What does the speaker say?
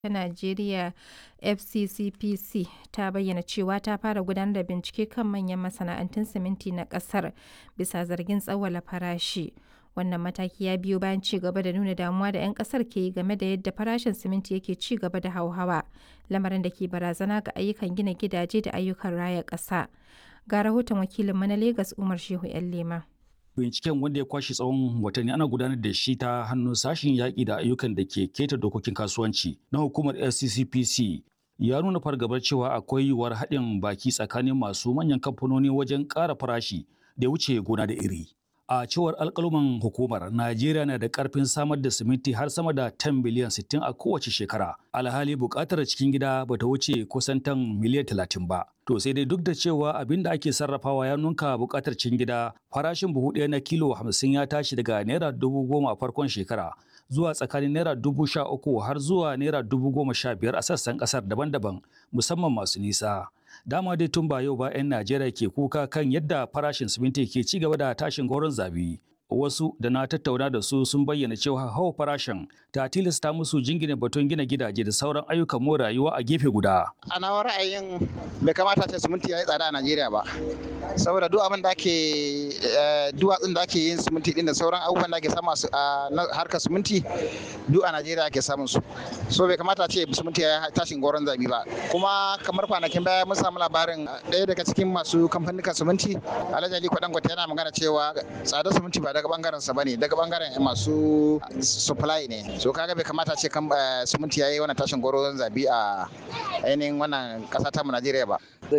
ta Najeriya FCCPC ta bayyana cewa ta fara gudanar da bincike kan manyan masana'antun siminti na ƙasar bisa zargin tsawwala farashi. Wannan mataki ya biyo bayan ci gaba da nuna damuwa da 'yan ƙasar ke yi game da yadda farashin siminti yake ci gaba da hauhawa, lamarin da ke barazana ga ayyukan gina gidaje da ayyukan raya ƙasa. Ga rahoton wakilinmu na Legas Umar Shehu 'yan Lema. binciken wanda ya kwashe tsawon watanni ana gudanar da shi ta hannun sashen yaƙi da ayyukan da ke keta dokokin kasuwanci na hukumar fccpc ya nuna fargabar cewa akwai yiwuwar haɗin baki tsakanin masu manyan kamfanoni wajen ƙara farashi da wuce gona da iri a cewar alƙaluman hukumar najeriya na da ƙarfin samar da siminti har sama da 10 biliyan 60 a kowace shekara alhali buƙatar cikin gida ba ta wuce kusan tan miliyan 30 ba to sai dai duk da cewa abin da ake sarrafawa ya nunka buƙatar cikin gida farashin buhu ɗaya na kilo 50 ya tashi daga naira dubu goma a farkon shekara zuwa tsakanin naira dubu sha uku har zuwa naira dubu goma sha biyar a sassan ƙasar daban-daban musamman masu nisa dama dai tun ba yau ba 'yan Najeriya ke kuka kan yadda farashin siminti ke ci gaba da tashin goron zabi. Wasu da na tattauna da su sun bayyana cewa hawa farashin ta tilasta musu jingina batun gina gidaje da sauran ayyukan more rayuwa a gefe guda. A nawa ra'ayin bai kamata ce siminti ya yi tsada a Najeriya ba. Saboda duk abin da ake duwatsun da ake yin siminti din da sauran abubuwan da ake samu a harkar siminti duk a Najeriya ake samun su. So bai kamata ce siminti ya yi tashin goron zabi ba. Kuma kamar kwanakin baya mun samu labarin ɗaya daga cikin masu kamfanin siminti Alhaji Ali Kwadangote yana magana cewa tsadar siminti ba daga bangaren sa bane daga bangaren masu supply ne so kaga bai kamata ce kan siminti yayi wannan tashin goron zabi a ainihin wannan kasa ta mu Najeriya ba